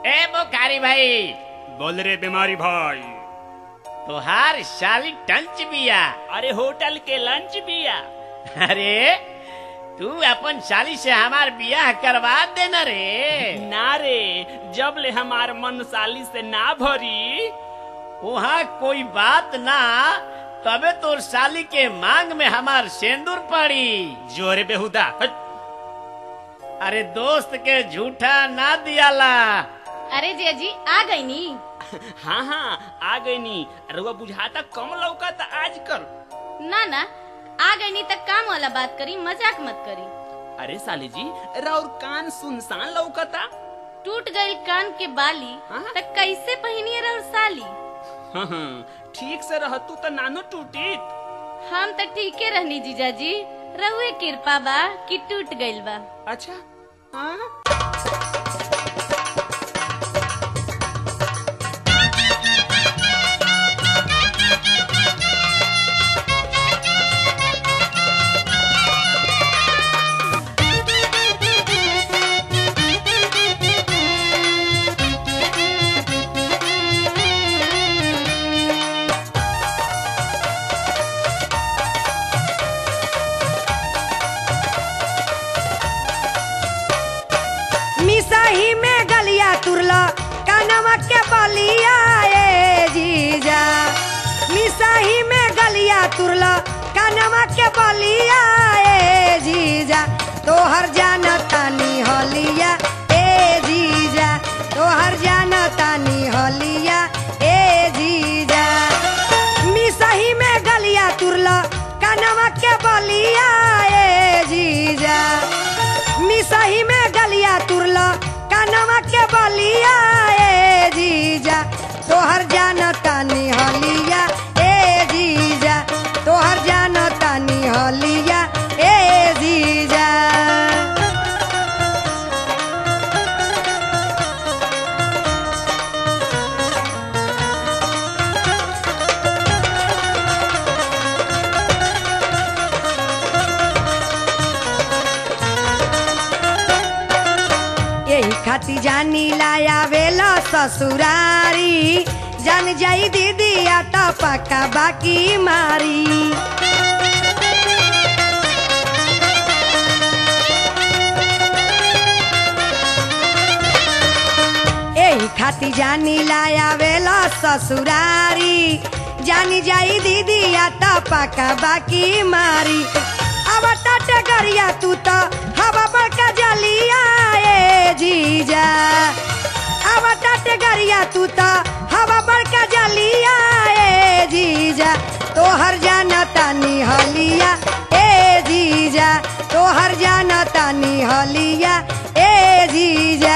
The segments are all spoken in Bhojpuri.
ए बुखारी भाई बोल रे बीमारी भाई तुहार साली टंच बिया अरे होटल के लंच बिया अरे तू अपन साली से हमार बियाह करवा देना रे ना रे जब ले हमार मन साली से ना भरी वहाँ कोई बात ना तबे तोर साली के मांग में हमार सेंदूर पड़ी जोरे बेहुदा हट। अरे दोस्त के झूठा ना दियाला अरे जिया जी आ गई नी हाँ हाँ आ गई नी रुआ बुझाता कम लौका था आजकल ना ना आ गई नी तक काम वाला बात करी मजाक मत करी अरे साली जी राउर कान सुनसान लौकता टूट गई कान के बाली हाँ? तक कैसे पहिनिए रह साली हाँ हाँ ठीक से रहतू तो नानो टूटीत हम तो ठीके रहनी जीजा जी रहुए कृपा बा कि टूट गइल बा अच्छा हाँ मिसाही में गलिया तुरला कानवा के बलिया ए जीजा मिसाही में गलिया तुरला कानवा के बलिया ए जीजा तोहर जाना तानी हलिया ए जीजा तोहर जाना तानी हलिया ए जीजा मिसाही में गलिया तुरला कानवा के बलिया ए जीजा मिसही में गलिया तुरला कानवा के बलिया ए जीजा तोहर जाना तानी हलिया ए जीजा तोहर जाना तानी हलिया ए जीजा यही खाती जानी लाया वेला ससुरारी जान जाई दीदी आता पक्का बाकी मारी यही खाती जानी लाया वेला ससुरारी जानी जाई दीदी आता पक्का बाकी मारी अब टाटे गरिया तू तो हवा बड़का जलिया ए जीजा अब टाटे गरिया तू तो हवा बड़का जलिया ए जीजा तोहर जाना तानी हलिया ए जीजा तोहर जाना तानी हलिया ए जीजा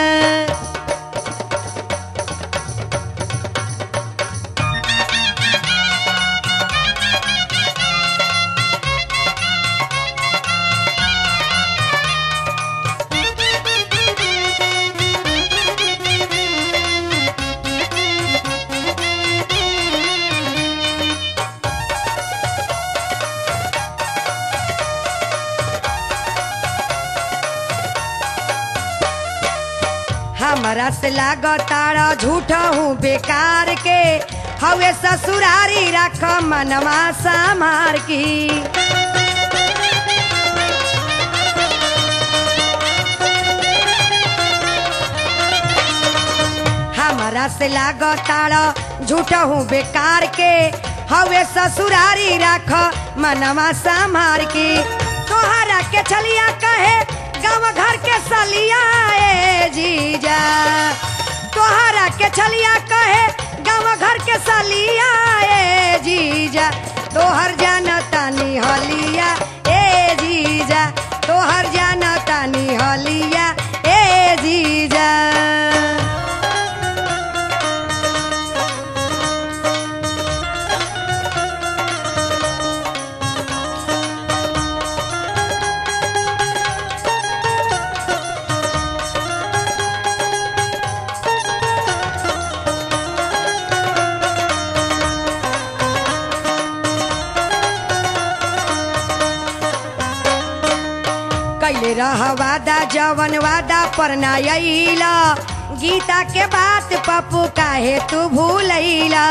हमरा से लागताड़ा झूठा हूँ बेकार के हवे ससुरारी रख मनवा समार की हमरा से लागताड़ा झूठा हूँ बेकार के हवे ससुरारी रख मनवा समार की तोहरा के छलिया कहे गाँव घर के सलिया ए जीजा तोहरा के छलिया कहे गाँव घर के सलिया ए जीजा तोहर जाना तानी हलिया ए जीजा तोहर जाना तानी हलिया ए जीजा कैले रह वादा जवन वादा पर ना अइला गीता के बात पप्पू काहे तू भूलैला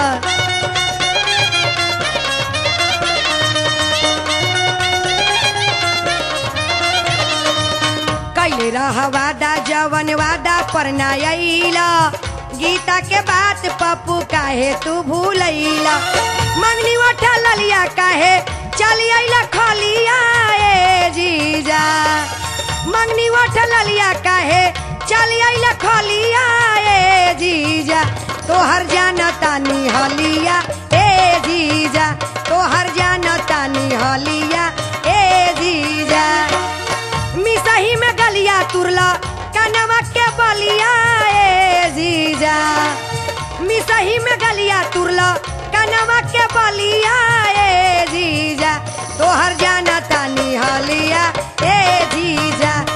कैले रह वादा जवन वादा पर ना अइला गीता के बात पप्पू काहे तू भूलैला मंगनी उठा ललिया काहे चली अइला खलिया ए जीजा मंगनी उठा ललिया काहे चली अइला खलिया ए जीजा तोहर जाना तानी हलिया ए जीजा तोहर जाना तानी हलिया ए जीजा मिसही में गलिया तुरला कनवा के बलिया ए जीजा मिसही में गलिया तुरला कनवा के बलिया ए जीजा तोहर जाना तानी हलिया ए जीजा